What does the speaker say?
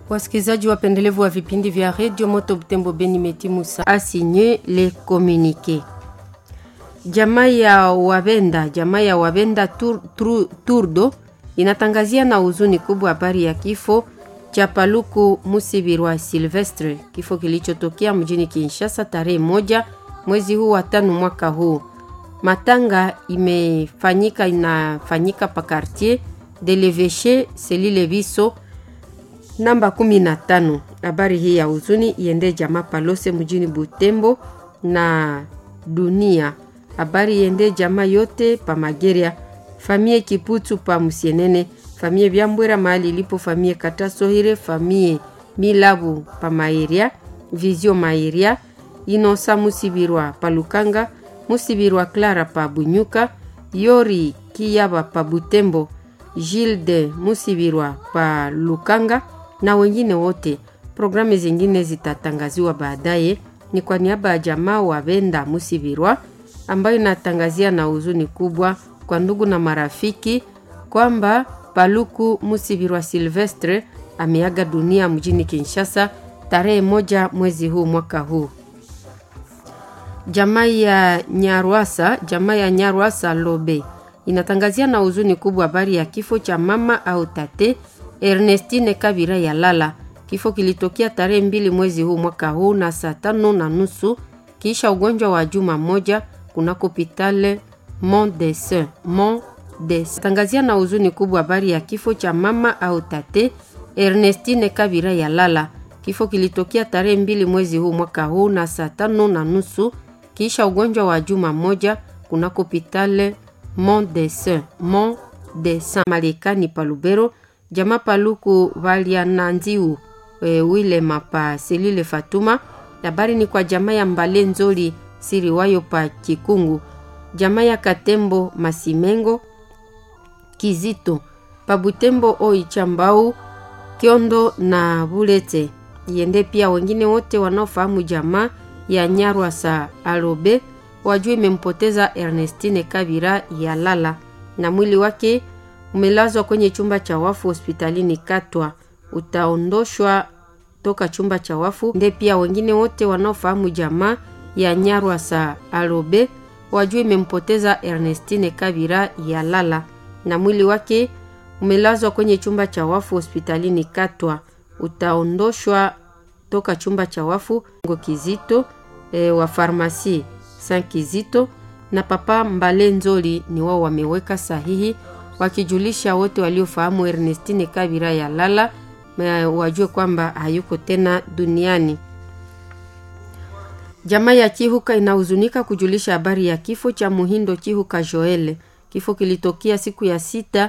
Wasikilizaji wapendelevu wa vipindi vya redio Moto Butembo Beni Metimusa asinye le communique. Jamaa ya Wabenda, jamaa ya Wabenda tur, tur, Turdo inatangazia na huzuni kubwa habari ya kifo cha Paluku Musibirwa Silvestre, kifo kilichotokea mjini Kinshasa tarehe moja mwezi huu wa tano mwaka huu. Matanga imefanyika inafanyika pa quartier de l'Eveche selile Biso namba 15. Habari hii ya huzuni iende jamaa Palose mjini Butembo na dunia. Habari iende jamaa yote pa Mageria, famie Kiputu pa Musienene, famie Byambwera mahali ilipo famie Katasohire, famie Milabu pa Maeria, Vizio Maeria, Inosa Musibirwa pa Lukanga, Musibirwa Clara pa Bunyuka, Yori Kiyaba pa Butembo, Gilde Musibirwa pa Lukanga na wengine wote. Programu zingine zitatangaziwa baadaye. Ni kwa niaba ya jamaa wa Benda Musibirwa ambayo inatangazia na huzuni kubwa kwa ndugu na marafiki kwamba Paluku Musibirwa Silvestre ameaga dunia mjini Kinshasa tarehe moja mwezi huu mwaka huu. Jamaa ya Nyarwasa, jamaa ya Nyarwasa Lobe inatangazia na huzuni kubwa habari ya kifo cha mama au tate Ernestine Kabira ya Lala. Kifo kilitokea tarehe mbili mwezi huu mwaka huu na saa tano na nusu kisha ugonjwa wa juma moja kunako hospitali Mont des Soeurs Mont des. Tangazia na huzuni kubwa habari ya kifo cha mama au tate Ernestine Kabira ya Lala. Kifo kilitokea tarehe mbili mwezi huu mwaka huu na saa tano na nusu kisha ugonjwa wa juma moja kunako hospitali Mont des Soeurs Mont des Marekani Palubero jama Paluku Valiananziu e, Wilema pa Selile Fatuma. Habari ni kwa jamaa ya Mbale Nzoli Siriwayo pa Kikungu, jamaa ya Katembo Masimengo Kizito pa Butembo Oichambau Kiondo na Bulete yende pia wengine wote wanaofahamu jamaa ya Nyarwasa Alobe wajua imempoteza Ernestine Kabira ya Lala na mwili wake umelazwa kwenye chumba cha wafu hospitalini Katwa, utaondoshwa toka chumba cha wafu. Nde pia wengine wote wanaofahamu jamaa ya Nyarwasa Alobe wajua imempoteza Ernestine Kabira ya Lala na mwili wake umelazwa kwenye chumba cha wafu hospitalini Katwa, utaondoshwa toka chumba cha wafu ngo Kizito e, wa farmasi San Kizito na papa Mbale Nzoli ni wao wameweka sahihi wakijulisha wote waliofahamu Ernestine Kabira ya Lala wajue kwamba hayuko tena duniani. Jamaa ya Chihuka inahuzunika kujulisha habari ya kifo cha Muhindo Chihuka Joel. Kifo kilitokea siku ya sita